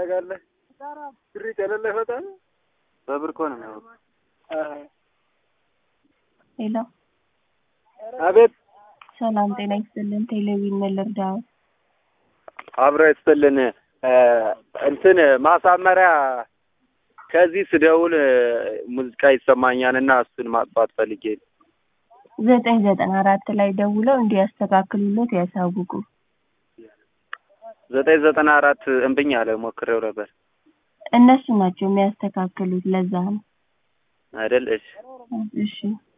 ታደርጋለህ? ብሪት የሌለ ይፈታል። በብር እኮ ነው የሚያወጣው። ሄሎ፣ አቤት ሰላም ጤና ይስጥልን። ቴሌቪዥን ምን ልርዳው? አብሮ ይስጥልን። እንትን ማሳመሪያ ከዚህ ስደውል ሙዚቃ ይሰማኛል እና እሱን ማጥፋት ፈልጌ ነው። ዘጠኝ ዘጠና አራት ላይ ደውለው እንዲያስተካክሉለት ያሳውቁ። ዘጠኝ ዘጠና አራት እምብኝ አለ ሞክሬው ነበር እነሱ ናቸው የሚያስተካክሉት። ለዛ ነው። አይደል? እሺ እሺ